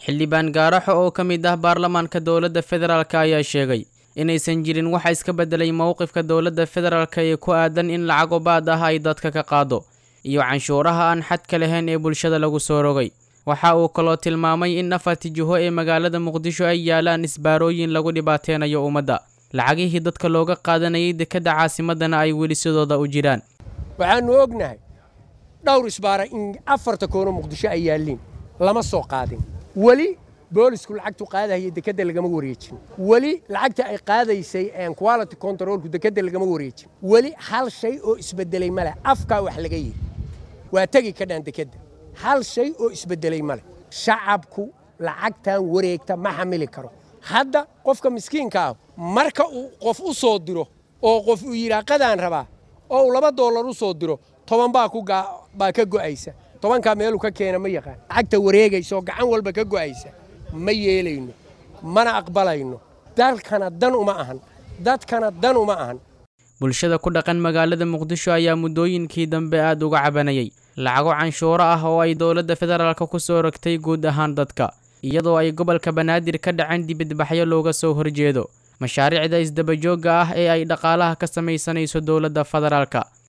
xildhibaan gaaraxo oo ka mid ah baarlamaanka dowladda federaalk ayaa sheegay inaysan jirin waxa iska beddelay mowqifka dowladda federaalk ee ku aadan in lacag obaad ah ay dadka ka qaado iyo canshuuraha aan xadka lahayn ee bulshada lagu soo rogay waxa uu kaloo tilmaamay in afarti jiho ee magaalada muqdisho ay yaalaan isbaarooyin lagu dhibaateynayo ummadda lacagihii dadka looga qaadanayay dekedda caasimadana ay weli sidooda u jiraan waxaannu ognahay dhowr isbaara in afarta koono muqdisho ay yaalliin lama soo qaadin weli boolisku lacagtu qaadahaya dekedda lagama wareejin weli lacagta ay qaadaysay quality controlku dekedda lagama wareejin weli hal shay oo isbeddelay ma leh afkaa wax laga yidhi waa tegi ka dhaan dekedda hal shay oo isbeddelay ma leh shacabku lacagtan wareegta ma xamili karo hadda qofka miskiinka ah marka uu qof u soo diro oo qof uu yidhaa qadaan rabaa oo uu laba doolar u soo diro toban baa baa ka go'aysa tobankaa meeluu ka keena ma yaqaan lacagta wareegaysa oo gacan walba ka go'aysa ma yeelayno mana aqbalayno dalkana dan uma ahan dadkana dan uma ahan bulshada ku dhaqan magaalada muqdisho ayaa muddooyinkii dambe aad uga cabanayay lacago canshuuro ah oo ay dowladda federaalk ku soo rogtay guud ahaan dadka iyadoo ay gobolka banaadir ka dhaceen dibadbaxyo looga soo horjeedo mashaariicda isdabajoogga ah ee ay dhaqaalaha ka samaysanayso dowladda federaalka